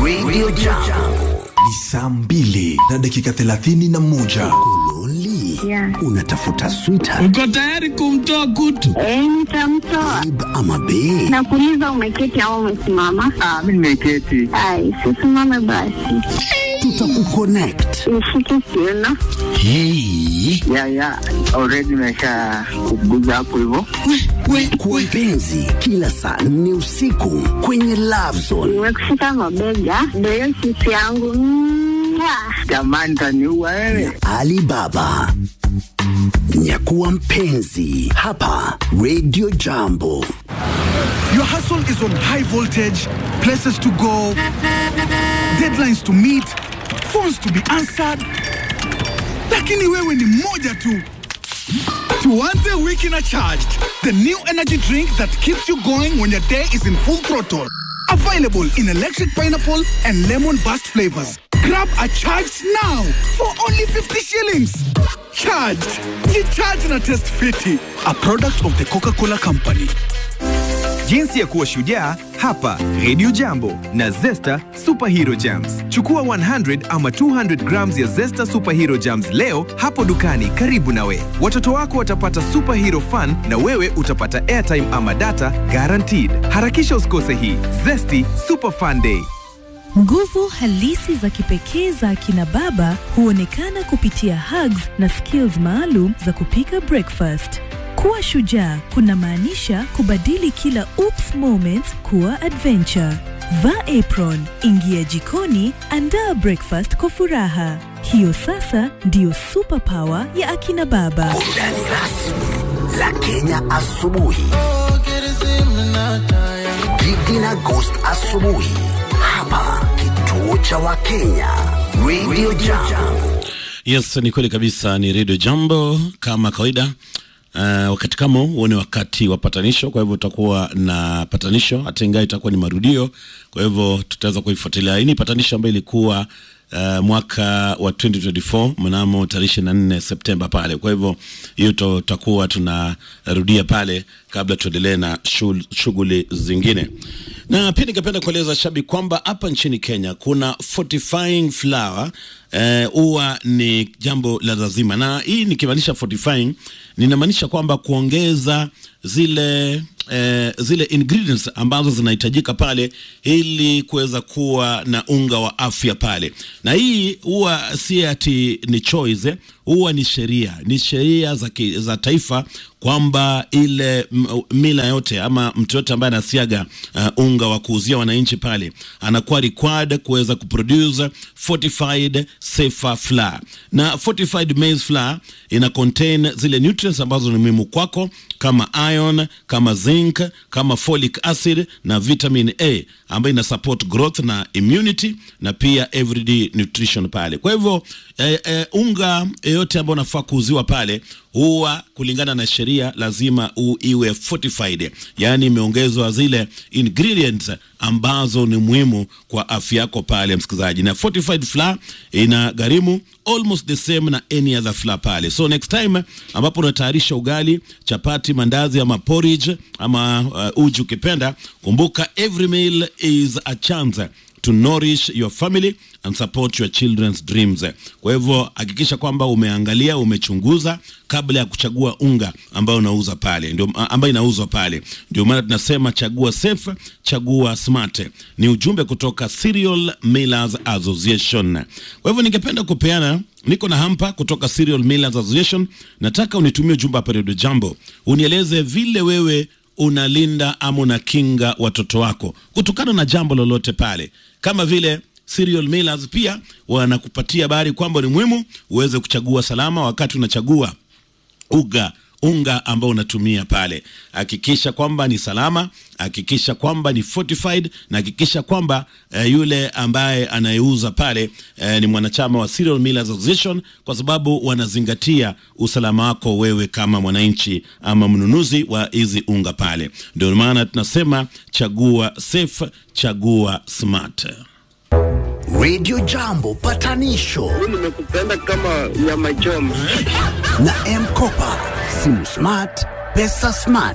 Radio Jambo. Ni saa mbili na dakika thelathini na moja. Kololi, Yeah. unatafuta sweetheart Uko tayari kumtoa kutu? Eh, nitamtoa. babe ama bae? Nakuuliza umeketi au umesimama? Ah, mimi nimeketi. Ai, sisimame basi. Tutakuconnect. Nishike kiuno. Hey. Ya ya, already nimesha kuguza hapo hivyo. Kwa mpenzi, kila saa nne usiku kwenye Love Zone. Nimekushika mabega. Ndio hiyo sisi yangu. Mwah. Jamani, taniua wewe. Alibaba. Nyakuwa mpenzi hapa Radio Jambo. Your hustle is on high voltage, places to go, deadlines to meet, phones to be answered. Lakini wewe ni moja tu. Tuanze wiki na charged. The new energy drink that keeps you going when your day is in full throttle. Available in electric pineapple and lemon burst flavors. Grab a charged now for only 50 shillings. Charged. Ye charge na test fiti. A product of the Coca-Cola Company. Jinsi ya kuwa shujaa hapa Radio Jambo na Zesta Superhero Jams. Chukua 100 ama 200 grams ya Zesta Superhero Jams leo hapo dukani karibu nawe. Watoto wako watapata superhero fun na wewe utapata airtime ama data guaranteed. Harakisha usikose hii Zesty Super Fun Day. Nguvu halisi za kipekee za akina baba huonekana kupitia hugs na skills maalum za kupika breakfast. Kuwa shujaa kunamaanisha kubadili kila oops moments kuwa adventure. Vaa apron, ingia jikoni, andaa breakfast kwa furaha. Hiyo sasa ndiyo superpower ya akina baba. Burudani rasmi la Kenya asubuhi. Gigi na Ghost asubuhi hapa kituo cha Wakenya Radio Jambo. Yes, ni kweli kabisa, ni Radio Jambo kama kawaida. Uh, wakati kama huu huo ni wakati wa patanisho, kwa hivyo utakuwa na patanisho, hata ingawa itakuwa ni marudio, kwa hivyo tutaweza kuifuatilia. Hii ni patanisho ambayo ilikuwa uh, mwaka wa 2024 mnamo tarehe 24 Septemba pale. Kwa hivyo hiyo to- tutakuwa tunarudia pale kabla tuendelee na shul- shughuli zingine. Na pia ningependa kueleza shabiki kwamba hapa nchini Kenya kuna fortifying flour eh, huwa ni jambo la lazima, na hii nikimaanisha fortifying, ninamaanisha kwamba kuongeza zile eh, zile ingredients ambazo zinahitajika pale ili kuweza kuwa na unga wa afya pale, na hii huwa si ati ni choice eh, huwa ni sheria, ni sheria za, ki- za taifa kwamba ile m- mila yote ama mtu yote ambaye anasiaga uh, unga wa kuuzia wananchi pale anakuwa required kuweza kuproduce fortified safer flour, na fortified maize flour ina contain zile nutrients ambazo ni muhimu kwako kama iron, kama zinc, kama folic acid na vitamin A ambayo ina support growth na immunity na pia everyday nutrition pale. Kwa hivyo eh, eh, unga yoyote ambao unafaa kuuziwa pale huwa kulingana na sheria lazima u, iwe fortified, yaani imeongezwa zile ingredients ambazo ni muhimu kwa afya yako pale, msikilizaji. Na fortified flour ina gharimu almost the same na any other flour pale. So next time ambapo unatayarisha ugali, chapati, mandazi ama porridge ama uh, uji ukipenda, kumbuka every meal is a chance to nourish your family and support your children's dreams. Kwa hivyo hakikisha kwamba umeangalia, umechunguza kabla ya kuchagua unga ambao unauza pale, ndio ambayo inauzwa pale. Ndio maana tunasema chagua safe, chagua smart. Ni ujumbe kutoka Cereal Millers Association. Kwa hivyo ningependa kupeana niko na hampa kutoka Cereal Millers Association. Nataka unitumie ujumbe hapa Radio Jambo, unieleze vile wewe unalinda ama unakinga watoto wako kutokana na jambo lolote pale, kama vile Cereal Millers pia wanakupatia habari kwamba ni muhimu uweze kuchagua salama wakati unachagua uga unga ambao unatumia pale. Hakikisha kwamba ni salama, hakikisha kwamba ni fortified na hakikisha kwamba eh, yule ambaye anayeuza pale eh, ni mwanachama wa Cereal Millers Association, kwa sababu wanazingatia usalama wako wewe kama mwananchi ama mnunuzi wa hizi unga pale. Ndio maana tunasema chagua safe, chagua smart. Radio Jambo patanisho Nimekupenda kama nyama choma. na M-Kopa, simu smart, pesa smart.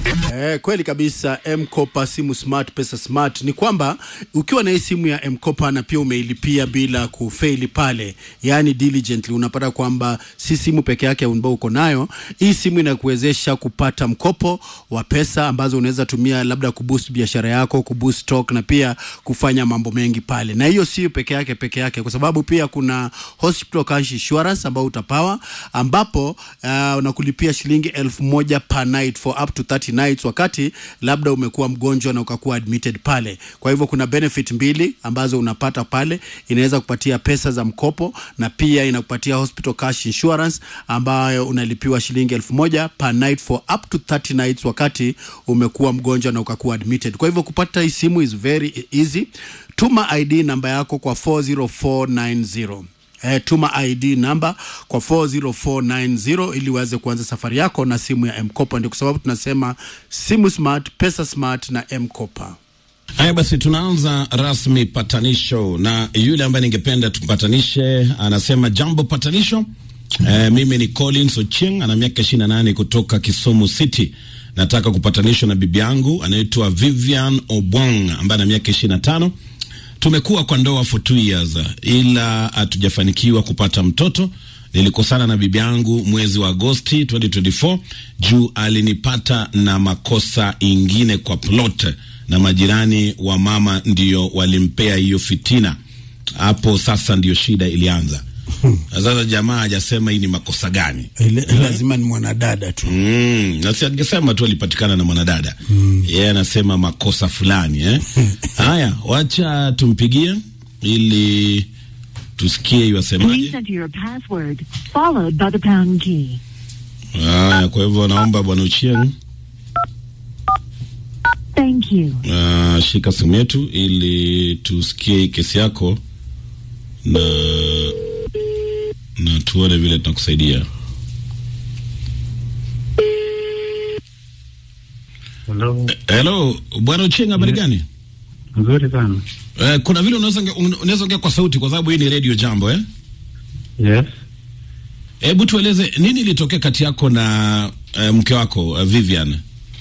Eh, kweli kabisa M-Kopa simu smart pesa smart ni kwamba ukiwa na hii simu ya M-Kopa na pia umeilipia bila kufeli pale, yani diligently, unapata kwamba si simu peke yake ambao uko nayo. Hii simu inakuwezesha kupata mkopo wa pesa ambazo unaweza tumia labda kuboost biashara yako, kuboost stock na pia kufanya mambo mengi pale. Na hiyo sio peke yake peke yake, kwa sababu pia kuna hospital cash insurance ambao utapawa, ambapo uh, unakulipia shilingi elfu moja per night for up to 30 nights wakati labda umekuwa mgonjwa na ukakuwa admitted pale. Kwa hivyo kuna benefit mbili ambazo unapata pale, inaweza kupatia pesa za mkopo na pia inakupatia hospital cash insurance ambayo unalipiwa shilingi elfu moja per night for up to 30 nights wakati umekuwa mgonjwa na ukakuwa admitted. Kwa hivyo kupata hii simu is very easy. Tuma ID namba yako kwa 40490 eh, tuma ID namba kwa 40490 ili uweze kuanza safari yako na simu ya M-Kopa. Ndio kwa sababu tunasema simu smart, pesa smart na M-Kopa. Haya basi, tunaanza rasmi patanisho na yule ambaye ningependa tumpatanishe anasema jambo patanisho. E, mimi ni Collins Ochieng, ana miaka 28 kutoka Kisumu City. Nataka kupatanishwa na bibi yangu anaitwa Vivian Obwang ambaye ana miaka 25. Tumekuwa kwa ndoa for two years ila hatujafanikiwa kupata mtoto. Nilikosana na bibi yangu mwezi wa Agosti 2024 juu alinipata na makosa ingine kwa plot na majirani wa mama ndio walimpea hiyo fitina. Hapo sasa ndio shida ilianza. Sasa jamaa hajasema hii ni makosa gani. Ile, lazima ni mwanadada tu. Mm, na si angesema tu alipatikana na mwanadada. Yeye anasema makosa fulani eh. Haya, wacha tumpigie ili tusikie iwasemaje. Please enter your password followed by the pound key. Haya, kwa hivyo naomba bwana Uchieng Thank you. uh, shika simu yetu ili tusikie hii kesi yako na na tuone vile tunakusaidia. Hello. Hello, bwana Uchieng, habari gani? Nzuri sana. Eh, kuna vile unaweza onge- unaweza ongea kwa sauti kwa sababu hii ni radio jambo eh? Yes. Hebu tueleze nini ilitokea kati yako na eh, mke wako uh, Vivian?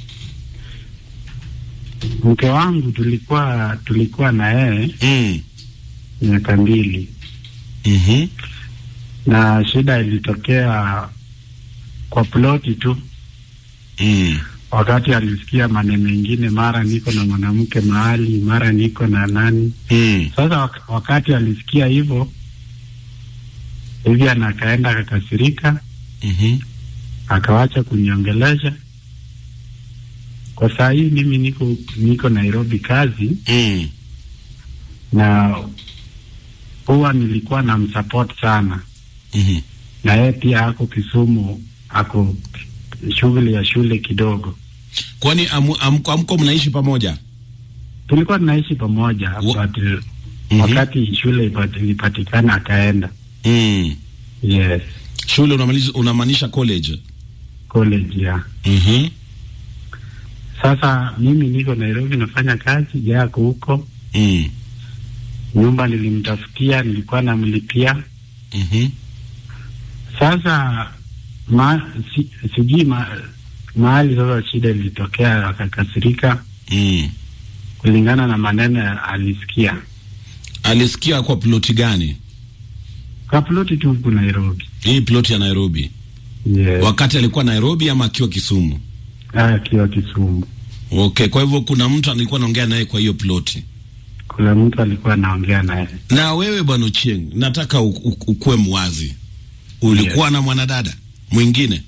Mke wangu tulikuwa tulikuwa na yeye mm. miaka mbili mm-hmm. na shida ilitokea kwa ploti tu mm. wakati alisikia maneno mengine, mara niko na mwanamke mahali, mara niko na nani. mm. Sasa wak wakati alisikia hivyo hivi, akaenda akakasirika, mm-hmm. akawacha kuniongelesha. Kwa saa hii mimi niko niko Nairobi kazi mm. na huwa nilikuwa na msupport sana mm-hmm. na yeye pia ako Kisumu, ako shughuli ya shule kidogo. Kwani amu- amko amko mnaishi pamoja? Tulikuwa tunaishi pamoja but Mhm. wakati shule ipat- ilipatikana akaenda. mm. Yes, Shule unamaliza unamaanisha college? college ya mm-hmm. sasa. Mimi niko Nairobi nafanya kazi, yeye ako huko. mm. Nyumba nilimtafutia, nilikuwa namlipia. mm-hmm. Sasa ma, si, sijui ma, mahali sasa shida ilitokea, akakasirika mm. kulingana na maneno alisikia Alisikia kwa ploti gani? kwa ploti tu huku Nairobi. Hii ploti ya Nairobi. Yes. Wakati alikuwa Nairobi ama akiwa Kisumu? Ah, akiwa Kisumu. Okay, kwa hivyo kuna mtu alikuwa anaongea naye kwa hiyo ploti. Kuna mtu alikuwa anaongea naye. Na wewe bwana Ochieng, nataka u- u- ukuwe mwazi. Ulikuwa na mwanadada mwingine?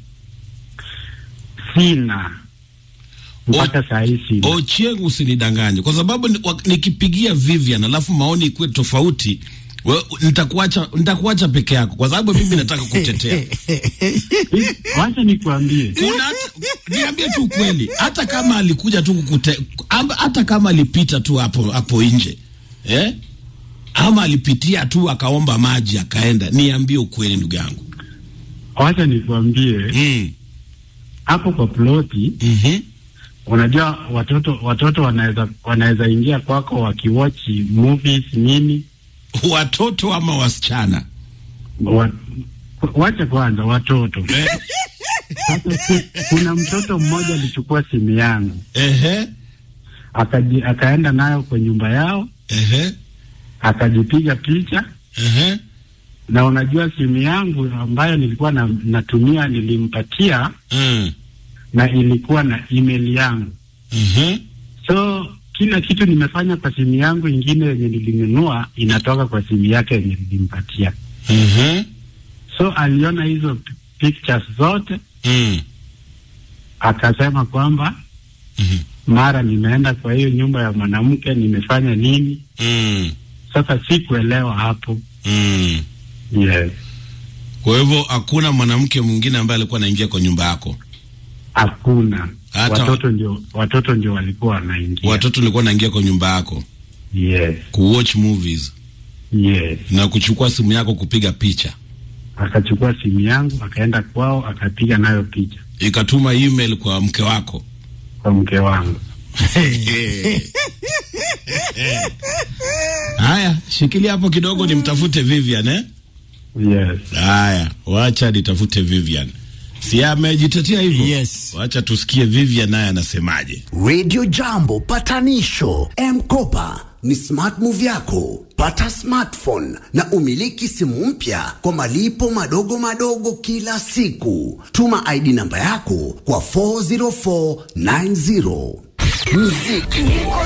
Sina mpaka saa hii sina. Ochieng, usinidanganye kwa sababu ni- wa- nikipigia Vivian alafu maoni ikuwe tofauti, we- nitakuacha nitakuacha peke yako kwa sababu mimi nataka kutetea. Wacha nikuambie, Kuna hata- niambie tu ukweli, hata kama alikuja tu kukute, ama- hata kama alipita tu hapo hapo nje eh? ama alipitia tu akaomba maji akaenda, niambie ukweli ndugu yangu. wacha nikuambie hapo kwa ploti unajua watoto watoto wanaweza wanaweza ingia kwako wakiwatch movies nini, watoto ama wasichana wa, wacha kwanza watoto Sasa si- kuna mtoto mmoja alichukua simu yangu Ehe. akaji, akaenda nayo kwa nyumba yao Ehe. akajipiga picha Ehe. na unajua simu yangu ambayo nilikuwa na, natumia nilimpatia Mm. na ilikuwa na email yangu Mhm. so kila kitu nimefanya kwa simu yangu ingine yenye nilinunua inatoka kwa simu yake yenye nilimpatia Mhm. so aliona hizo p- pictures zote Mm. akasema kwamba Mhm. mara nimeenda kwa hiyo nyumba ya mwanamke nimefanya nini Mm. sasa sikuelewa hapo Mm. yes Kwa hivyo hakuna mwanamke mwingine ambaye alikuwa anaingia kwa nyumba yako. hakuna Hata- watoto ndio watoto ndio walikuwa wanaingia Watoto walikuwa wanaingia kwa nyumba yako yes kuwatch movies yes na kuchukua simu yako kupiga picha, akachukua simu yangu akaenda kwao akapiga nayo picha ikatuma email kwa mke wako. kwa mke wangu Haya, shikilia hapo kidogo nimtafute Vivian eh? yes Haya, wacha nitafute Vivian. Si amejitetea hivyo? Yes. Wacha tusikie Vivian naye anasemaje. Radio Jambo patanisho M-Kopa ni smart move yako. Pata smartphone na umiliki simu mpya kwa malipo madogo madogo kila siku. Tuma ID namba yako kwa 40490. Muziki